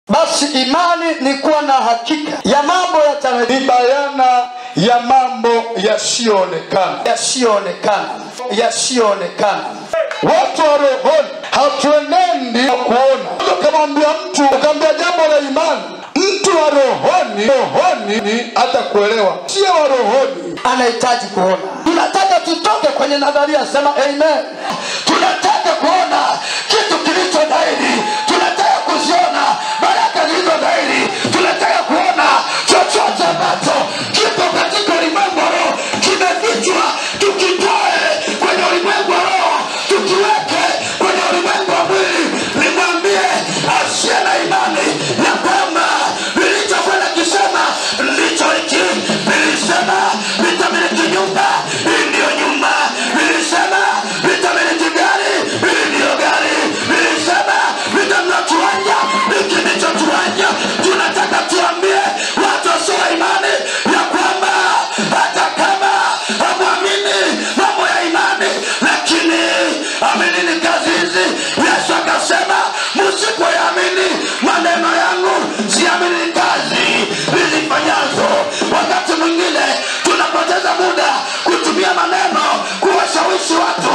basi imani ni kuwa na hakika ya mambo ni bayana ya mambo yasiyoonekana yasiyoonekana yasiyoonekana watu wa rohoni hatuenendi na kuona ukamwambia mtu ukamwambia jambo la imani mtu wa rohoni rohoni ni hata kuelewa sio wa rohoni anahitaji kuona tunataka tutoke kwenye nadharia sema amen tunataka kuona kitu kilicho dhahiri tunataka kuziona baraka zilizo dhahiri tunataka kuona chochote ambacho kipo katika ulimwengu wa roho kimefichwa tukitoe kwenye ulimwengu wa roho tukiweke kwenye ulimwengu wa mwili nimwambie asiye na imani ya kwamba vilichokwenda kisema ndicho hiki vilisema vitamiliki nyumba hii ndiyo nyumba vilisema vitamiliki gari hii ndiyo gari vilisema vitamna kiwanja hiki ndicho kiwanja tunataka tuambie watu wasio na imani ya kwamba hata kama hamwamini mambo ya imani lakini aminini kazi hizi yesu akasema msipoyamini maneno yangu siamini kazi nizifanyazo wakati mwingine tunapoteza muda kutumia maneno kuwashawishi watu